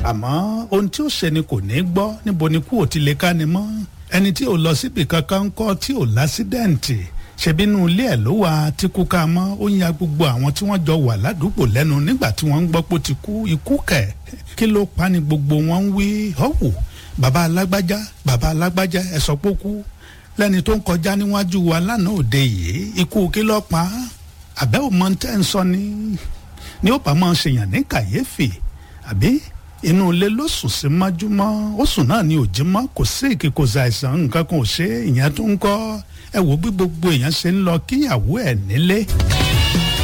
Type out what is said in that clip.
àmọ́ ohun tí ó ṣe ni kò ní gbọ́ níbo ni kú ò ti lè ká ni mọ́ ẹni tí ò lọ síbi kankan ń kọ́ tí ò lásídẹ̀ǹtì ṣebínú ilé ẹ̀ ló wà tí kú ká mọ́ ó ń ya gbogbo àwọn tí wọ́n jọ wà ládùúgbò lẹ́nu nígbà tí wọ́n ń gbọ́ pé ó ti kú ikú kẹ̀ kí ló pa ni gbogbo wọn ń wí ọ̀wù bàbá alágbájá bàbá alágbájá ẹ sọ pé ó kú lẹ́ni tó ń kọjá níwájú wa lánàá òde yìí ikú kí ló pa á àbẹ́ ò mọ tẹ́ ń sọ ni ni ó bá máa ṣèyàn ní kàyéfì àbí inú ilé ló sùn sí májúmọ́ ó sùn náà ní òjì mọ́ kò sí èkì kò ṣàìsàn nǹkan kan ò ṣe é ìyẹn tó ń kọ́ ẹ wò bí gbogbo èèyàn ṣe ń lọ kíyàwó ẹ̀ nílé.